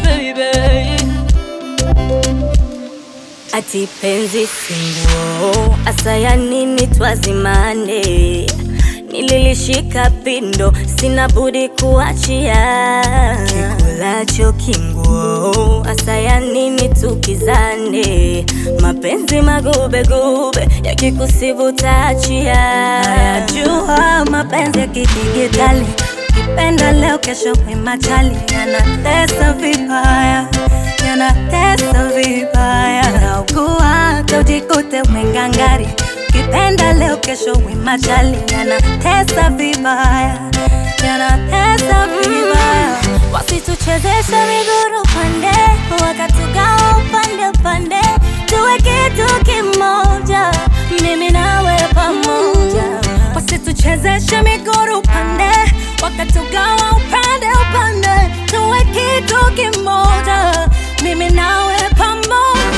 baby. Ati penzi singuo, asa ya nini twazimane? Nililishika pindo, sina budi kuachia. Kikulacho kinguo, asa ya nini tukizane? Mapenzi magubegube, yakikusibu taachia. Najua mapenzi ya kidigitali, kipenda leo, kesho mwimachali, yanatesa vibaya, yanatesa vibaya. Naugua tojikute umengangari, kipenda leo, kesho mwimachali, yanatesa vibaya, yanatesa vibaya. Wasituchezeshe miguru pande, wakatugawa upande upande, tuwe kitu kimoja, mimi nawe pamoja. Wasituchezeshe miguru pande, wakatugawa upande upande, tuwe kitu kimoja, mimi nawe pamoja.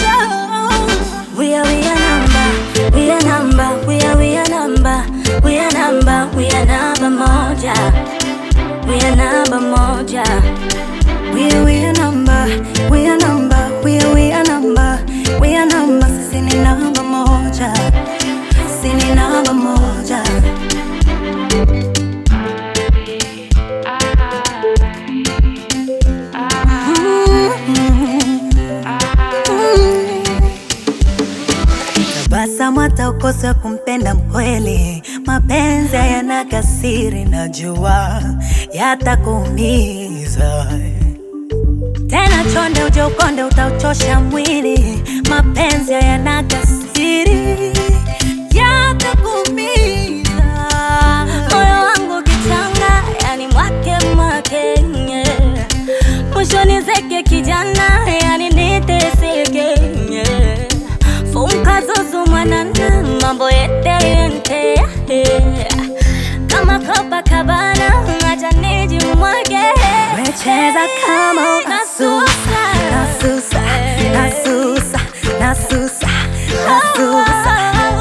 We are we are number, we are number, we are we are number, we are number, we are number moja, we are number moja. We are we are number, we are number, we are we are number, we are number, sisi ni namba moja, sisi ni namba moja. Tabasamu hata ukose kumpenda mkweli, mapenzi hayana kasiri, najua yatakuumiza tena. Chonde uje ukonde, utauchosha mwili, mapenzi hayana kasiri, yatakuumiza. Moyo wangu kichanga, yani mwake mwake, nye. mwisho nizeke kijana, yani niteseke, nye. funka zuzu mwanana, mambo yete yente, kama Copacabana, acha nijimwage. Wecheza kama unasusa, nasusa, nasusa, nasusa, nasusa,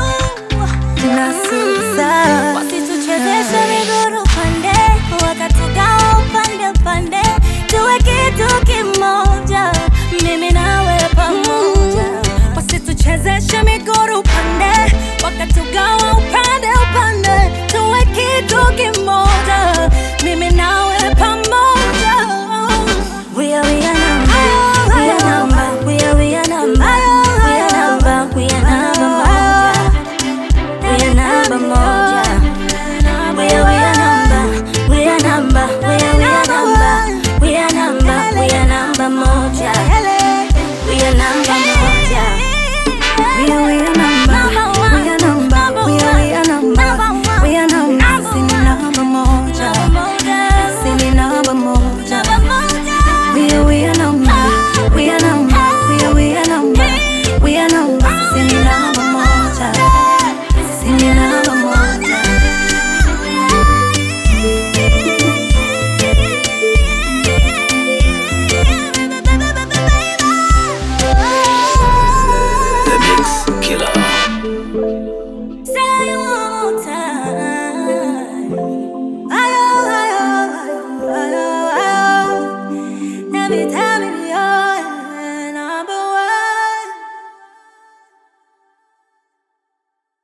nasusa. Wasituchezeshe miguru pande, wakatugawa upande upande, tuwe kitu kimoja, mimi nawe pamoja. Wasituchezeshe miguru pande, wakatugawa upande upande, tuwe kitu kimoja, mimi nawe pamoja. We are we are number, we are number, we are we are number, we are number, we are number moja, we are number moja. We are we are number, we are number, we are we are number, we are number, we are number moja, we are number moja. We are we are number, we are number, we are we are number, we are number, sisi ni namba moja, sisi ni namba moja. We are we are number, we are number, we are we are number, we are number, sisi ni namba moja, sisi ni namba moja. The Mix Killer. Say it one more time. Ayo, ayo, ayo, ayo, ayo. Every time it be